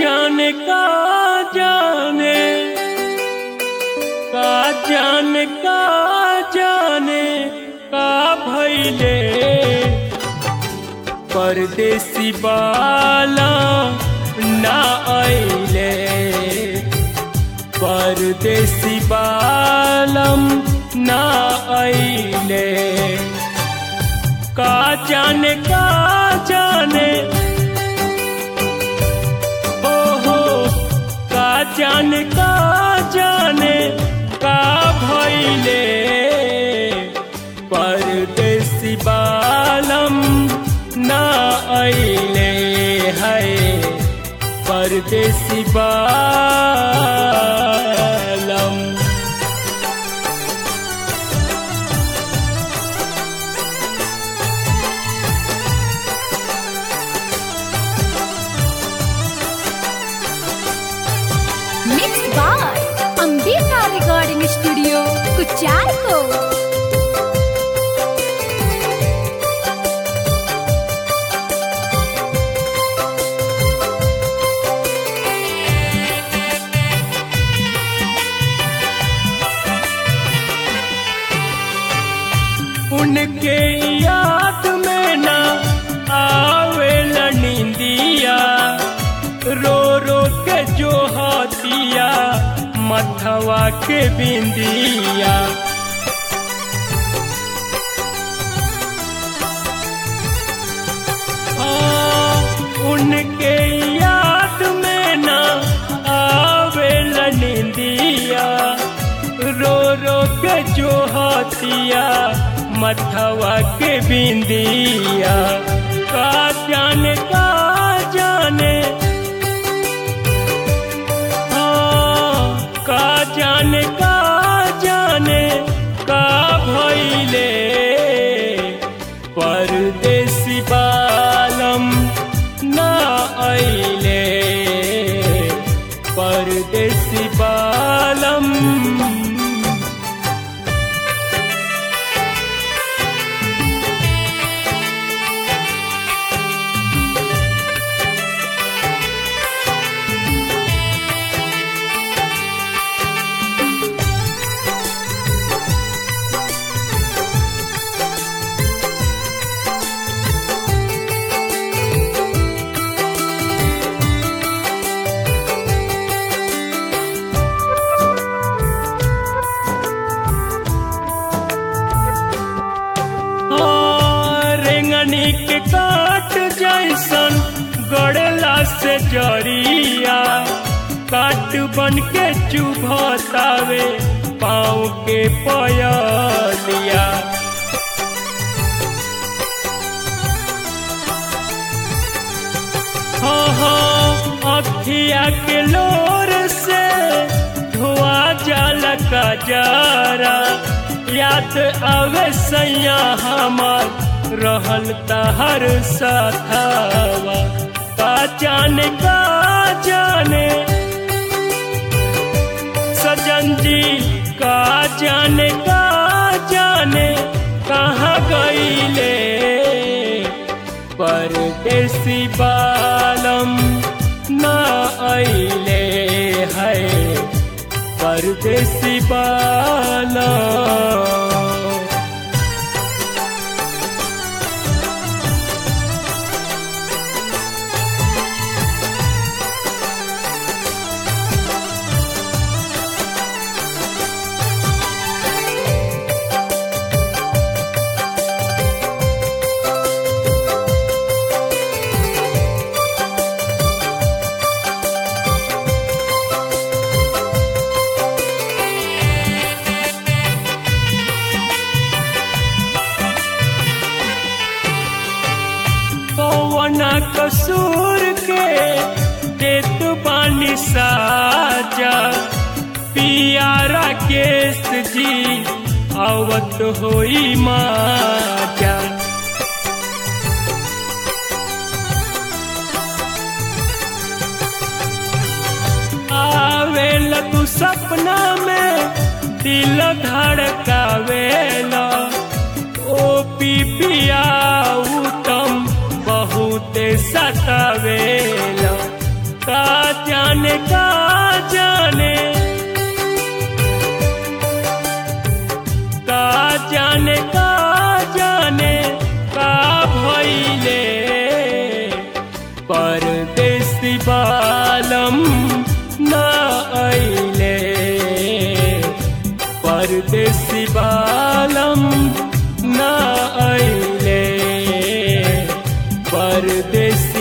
जाने का जाने का जाने का जाने का भैले परदेसी बाला ना आइले परदेसी बालम ना आइले का जाने का जाने ओहो का जाने का जाने का भैले परदेसी बालम ना अइले है परदेसी बालम Mixed by Ambika Recording Studio, Kucharko. उनके याद में ना आवे नींदिया रो रो के जो हाथिया मथवा के बिंदिया हाँ, उनके याद में ना आवे नींदिया रो रो के जो हाथिया मथवा के बिंदिया का जाने का जाने हाँ, का जाने का जाने का भैले परदेसी बालम ना अइले परदेसी बालम हाँ, रेंगनी के काट जैसन गड़ला से जरिया काट बन के चुभतावे पाँव के पयलिया हाँ हाँ अखिया के लोर से धुआ जल का जरा याद आवे सैया हमार रहल तहर साथवा का जाने का जाने सजन जी का जाने का जाने कहाँ गईले परदेसी बालम ना अइले है परदेसी बालम कौना कसूर के देत बानी साजा पियारा केस जी आवत होई माजा आवेला तू सपना में दिल धड़कावेला ओ पिपिया उत्तम बहुते सतावेला का परदेसी